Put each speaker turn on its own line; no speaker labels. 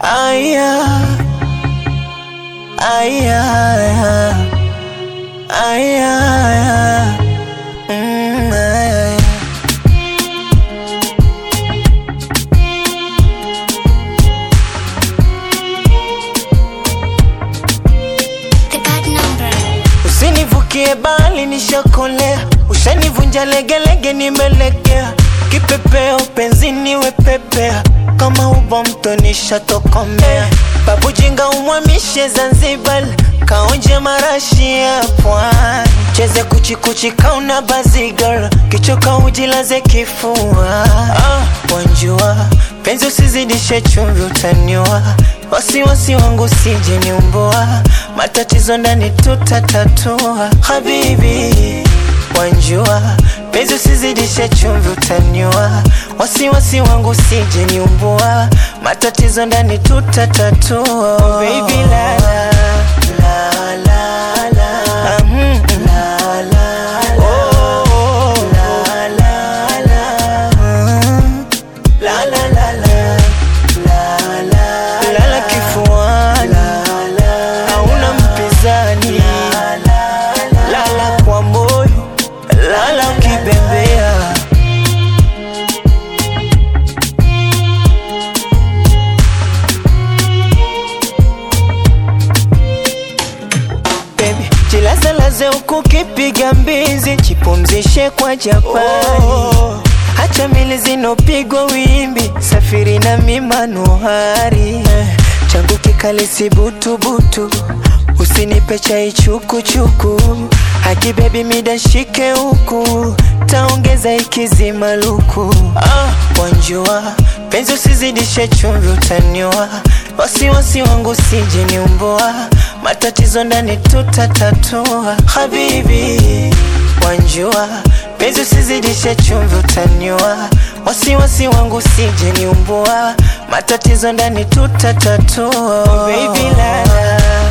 Aya, aya, aya, mm, aya.
The bad number.
Usinivukie bali nishakolea, ushanivunja legelege, nimelegea kipepeo penzini wepepea, kama ubo mto nishatokomea. Babu jinga umwamishe Zanzibar, kaonje marashi ya pwani, cheze kuchikuchi kauna bazigar, kichoka ujilaze kifua. Ah, wanjua penzi usizidishe chumvi, utaniwa wasiwasi wangu sije niumbua, matatizo ndani tutatatua. Habibi wanjua penzi usizidishe chumvi, utaniwa wasiwasi wangu sije niumbua, matatizo ndani tutatatua. Baby la la la la la mm, la la oh, la la la mm. La la la la la la lala kifuani hauna mpinzani lala kwa moyo lala ukibembea Baby, jilazalaze huku kipiga mbizi, jipumzishe kwa Japani. Hacha mili zinopigwa wimbi, safiri na mimanuhari eh, changu kikali si butubutu, usinipe chai chukuchuku, haki bebi mida shike huku, taongeza ikizima luku. Ah, wanjua penzi usizidishe chumvi, utaniwa wasiwasi wangu sije niumbua, matatizo ndani tutatatua. Habibi wanjua penzi usizidishe chumvi, utaniwa wasiwasi wangu sije niumbua, matatizo ndani tutatatua. Baby la la